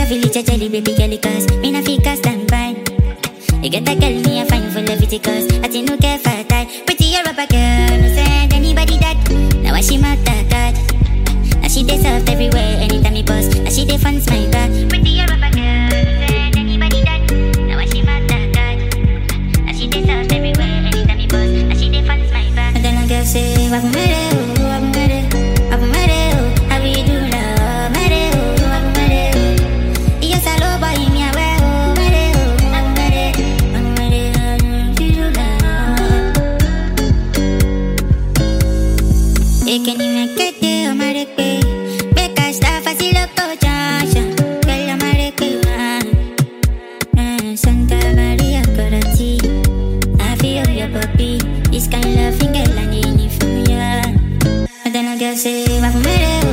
a village, a jelly baby girl, cause me na fika stand by. You get a girl, me a fine for love it, cause I think no care for tie. Pretty Europa girl, no send anybody that. Now why she mad that that? Now she dey soft everywhere, anytime me post. Now she dey fans my back. Pretty Europa girl, no send anybody that. Now why she mad that that? Now she dey soft everywhere, anytime me post. Now she dey fans my back. And then I girl say, Wabu mere oh, wabu mere, wabu mere oh, how we do now, mere oh, wabu mere oh. Yes, I love boy, me a wear oh, mere oh, wabu mere, wabu mere, how we do now. Ekeni mekete omarekpe Beka staff asilo kochasha Girl omarekpe uh, Santa Maria Karati I feel your puppy This kind of thing girl I need it from ya And then I girl say Wafumere